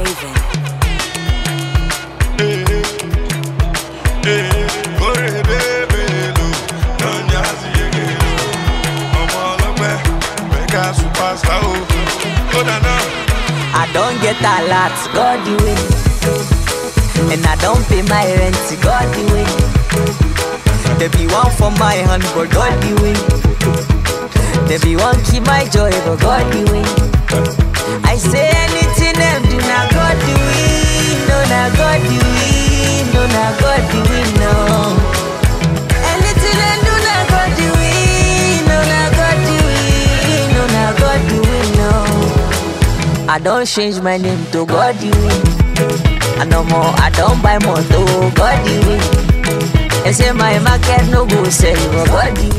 moving. Superstar, oh, oh, na, na. I don't get a lot, God the way. And I don't pay my rent, God the way. There be one for my hand, but God the way. There be one keep my joy, but God the way. I say anything them do, now God the way. No, now God the way. No, now God the way, no. Anything them do, now God the way. No, now God the way. No, now God the way, no. I don't change my name to God the way. I no more, I don't buy more to God the way. They say my market no go sell, but God the way.